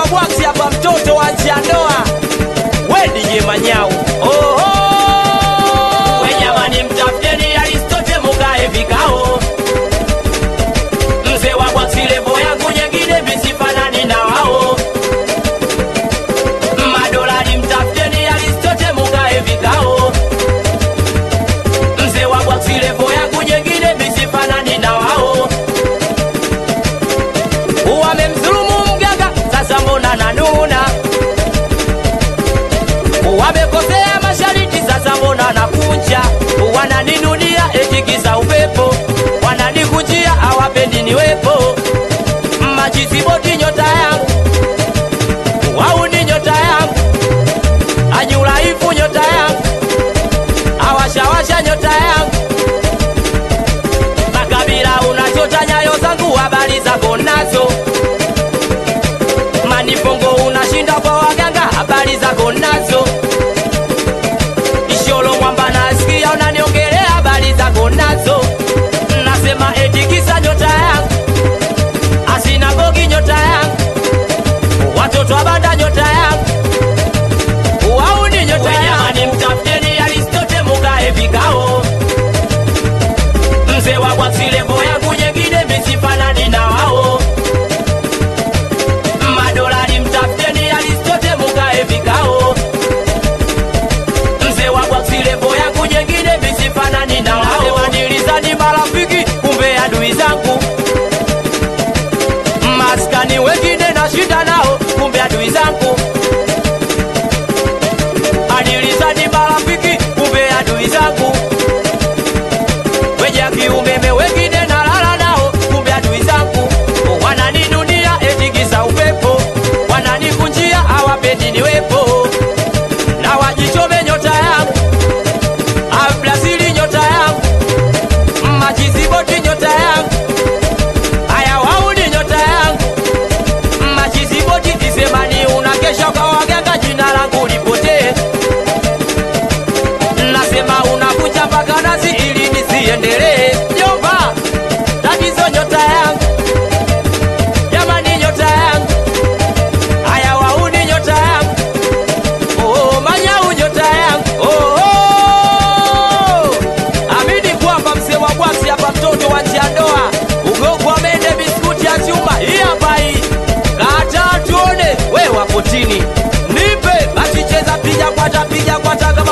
wa bwaksi hapa, mtoto wa njiandoa, we DJ Manyau. Oh, oh. We jamani, mtafuteni Aristote mukae vikao, mzee wa bwaksi levo yangu nyengine misifanani na wao madolari mtafuteni Aristote mukae vikao, mzee wa bwaksi levo yangu nyengine misifanani na wao wamemdhulumu mganga, sasa mbona nanuna? Wamekosea mashariti, sasa mbona nakunja? Wananinunia eti kisa upepo, wananikujia hawapendi niwepo. Majiziboti nyota yangu, wau ni nyota yangu, anyulaifu nyota yangu, awashawasha nyota yangu makabila unachota nyayo zangu, habari zako nazo. Manifongo unashinda kwa waganga, habari zako nazo. Isholo mwamba nasikia unaniongelea, habari zako nazo. Nasema eti kisa nyota yangu, asinagogi nyota yangu, watoto wa banda nyota yangu, wauni nyota yangu. Mtafuteni Aristote mukae vikao mzee wa bwaksilevo yangu nyengine misifanani na wao madolari mtafuteni Aristote mukae vikao mzee wa bwaksilevo yangu nyengine misifanani na wao wanilizani marafiki kumbe adui zangu maskani wengine na shida nao kumbe adui zangu anilizani marafiki kumbe adui zangu wenye kiumeme wengine nalala nao, kumbe adui zangu wananinunia eti kisa upepo, wananikunjia hawapendi niwepo, na wajichome nyota yangu, Abrazili nyota yangu, Majiziboti nyota yangu, haya wauni nyota yangu, Majiziboti kisemani unakesha kwa waganga, jina langu lipotee nasema unakuja mpaka nasi ili nisiendelee. Jomba, tatizo nyota yangu, jamani, nyota yangu, haya wauni nyota yangu, oh, manyau nyota yangu, oh, oh. Amini kwamba mzee wa bwasi hapa, mtoto wa njiandoa, ugogo wa mende, biskuti ya chuma, hii hapa hii kata tuone, we wapo chini, nipe basi, cheza piga kwata, piga kwata kama